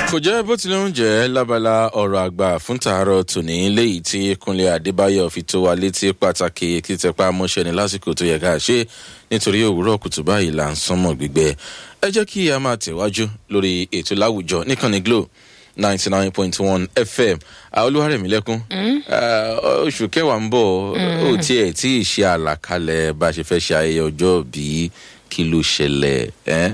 kò jẹ́ bó tilẹ̀ ń jẹ́ lábala ọ̀rọ̀ àgbà fún tàárọ̀ tòní léyìí tí kúnlé adébáyọ̀ fi tó wa létí pàtàkì títẹpá mọ́ṣẹ́ ní lásìkò tó yẹ ká ṣe nítorí òwúrọ̀ kùtù báyìí là ń sánmọ̀ gbígbẹ ẹ jẹ́ kí a máa tẹ̀wájú lórí ètò láwùjọ níkànnì glo ninety nine point one fm olúwarẹ̀mílẹ́kún oṣù kẹwàá ń bọ̀ ó tiẹ̀ tí ì ṣe àlàkalẹ̀ bá a ṣe fẹ́ ṣe ayẹyẹ ọjọ́ bíi kí ló ṣẹlẹ̀ ẹ́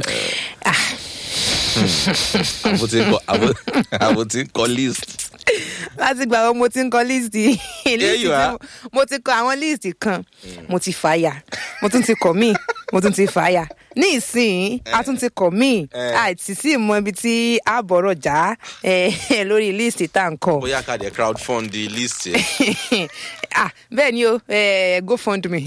àbò tí ń kọ list. láti gbà wo mo ti ń kọ líìsì you are. mo ti kọ àwọn líìsì kan mo ti fàyà mo tún ti kọ míì mo tún ti fàyà ní ìsìn a tún ti kọ míì àìsí sí mọ ibi tí a bọ̀rọ̀ já eh, lórí líìsì tá à ń kọ. bóyá ká dé crowdfund the list ẹ ah bẹ́ẹ̀ ni o eh, gofundme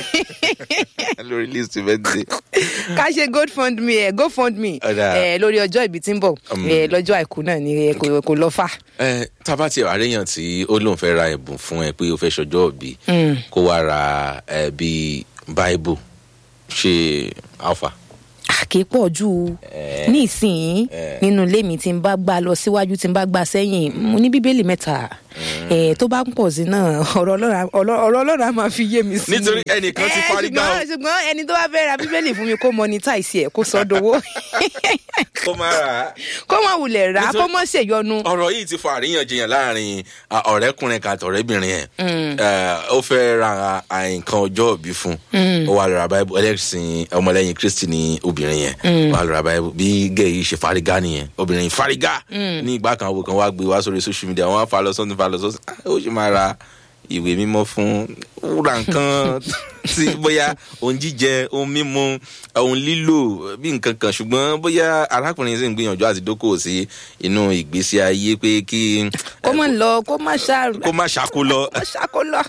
lórí list bẹ́ẹ̀ ká ṣe gofundme eh, gofundme Ọ̀dà. eh, lórí ọjọ́ ìbí tí ń bọ̀ eh, lọ́jọ́ àìkú náà ni eh, kò kò lọ fà. ẹ tábà tí àríyàn tí ó lóun fẹ́ ra ẹ̀bùn fún ẹ pé ó fẹ́ ṣọjọ́ òbí kó wá ra ẹ bíi bible ṣe alpha. kì í pọ̀ jù ní ìsìn nínú ilé mi tí n bá gbà lọ síwájú tí n bá gbà sẹ́yìn mo ní bíbélì mẹ́ta Eh, tó bá ń pọ̀ sí náà ọ̀rọ̀ Ọlọ́run á- ọ̀rọ̀ ọ̀rọ̀ Ọlọ́run á máa fi yé mi sí i. Nítorí ẹnìkan ti Eh, fárígá o. ṣùgbọ́n ṣùgbọ́n ẹni tó bá fẹ́ ra bíbélì fún mi kó monetize ẹ̀ kó sọ dowó kó má ra kó má wulẹ̀ rà á kó má ṣèyọnu. ọ̀rọ̀ yìí ti fa àríyànjiyàn láàrin à, ọ̀rẹ́kùnrin kan àti ọ̀rẹ́bìnrin ẹ̀ Ẹ, ó fẹ́ ra à, nǹkan ọjọ́ òbí fún ó wà lọ́ra báyìí ẹlẹ́sìn ọmọlẹ́yìn kristi ní obìnrin yẹn ó wà lọ́ra báyìí bí gẹ̀ẹ́ yìí ṣe fárígá nìyẹn obìnrin yìí fárígá ní ìgbà kan àwọn kan wá gbé wá sórí social media wọ́n á fa lọ sọ́tún fa lọ sọ́tún Ah, ó sì máa ra ìwé mímọ́ fún wúrà nǹkan tí bóyá ohun jíjẹ ohun mímu ohun lílò bí nǹkan kan ṣùgbọ́n bóyá arákùnrin sì ń gbìyànjú àti dókòwò sí inú ìgbésí ayé pé kí kó má lọ kó má ṣá kó má ṣàkó lọ kó ṣàkó lọ.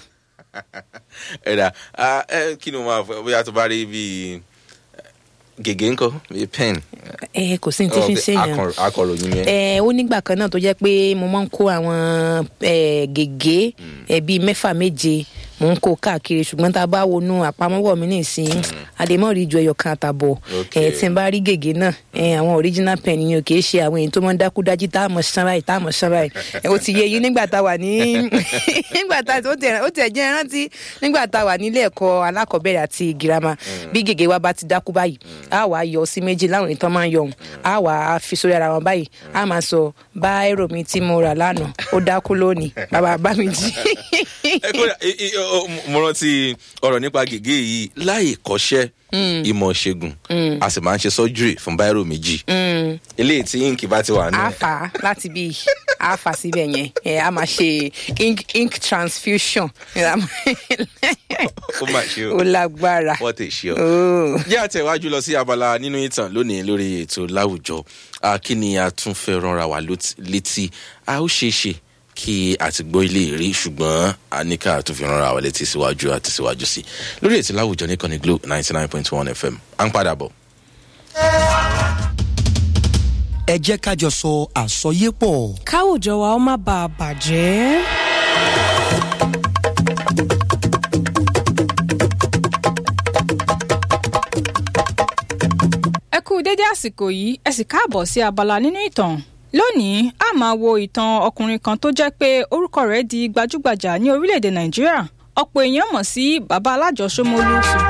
ẹ̀dà ah, ẹ, kí ni mo máa fọ bóyá tó bá rí bíi gègé ńkọ bíi pen ẹ kò sí ní tí fi ń ṣèyàn. akọ- akọròyìn yẹn ẹ ó nígbà kan náà tó jẹ́ pé mo máa ń kó àwọn ẹ, gègé ẹ, bíi mẹ́fà méje mò ń kó káàkiri ṣùgbọ́n tá a bá wọnú àpamọ́wọ́ mi nìsín àdèmọ́ rí ju ẹyọ kan àtàbọ̀ Okay. ẹ, tí n bá rí gègé náà ẹ, àwọn original pen yẹn ò kì í ṣe àwọn èyí tó máa ń dákúdájí tá a mọ̀ ṣán báyìí tá a mọ̀ ṣán báyìí ẹ, ó ti yé yín nígbà tá a wà ní nígbà tá ó tẹ̀ ó tẹ̀ jẹ́ rántí nígbà tá a wà nílé ẹ̀kọ́ alákọ̀ọ́bẹ̀rẹ̀ àti girama bí gègé wa bá ti dákú báyìí a wà á yọ sí méjì láwọn èyí tó máa ń yọ ọ̀hún a wà á fi sórí ara wọn báyìí a máa sọ báírò mi tí mo rà lánàá ó dákú lónìí bàbá bá mi jí. ẹ kódà i- i- o- mo rántí ọ̀rọ̀ nípa gègé yìí láì kọ́ṣẹ́ ìmọ̀ ṣègùn a sì máa ń ṣe surgery fún báírò méjì eléyìí tí ink bá ti wà nù a fà á láti bí a fà síbẹ̀ yẹn ẹ a máa ṣe ink ink transfusion ó mà ṣe o ó lágbára. wọ́n tè ṣe ọ. Oh. jẹ́ àtẹ̀wájú lọ sí abala nínú ìtàn lónìí lórí ètò láwùjọ Ah, kí ni a tún fẹ́ ránra wá lót- létí a ó ṣeé ṣe kí a ti gbọ́ ilé rí ṣùgbọ́n a ní ká tún fi ránra wá létí síwájú àti síwájú sí lórí ètò láwùjọ nìkan ní glo ninety nine point one fm à ń padà bọ̀. ẹ jẹ́ ká jọ sọ àsọyépọ̀. káwùjọ wa ó má bàa bàjẹ́. ẹ kú dédé àsìkò yìí ẹ sì káàbọ̀ sí abala nínú ìtàn lónìí a máa wo ìtàn ọkùnrin kan tó jẹ́ pé orúkọ rẹ̀ di gbajúgbajà ní orílẹ̀-èdè nàìjíríà ọ̀pọ̀ èèyàn mọ̀ sí bàbá alájọsọmọlú ṣùgbọ́n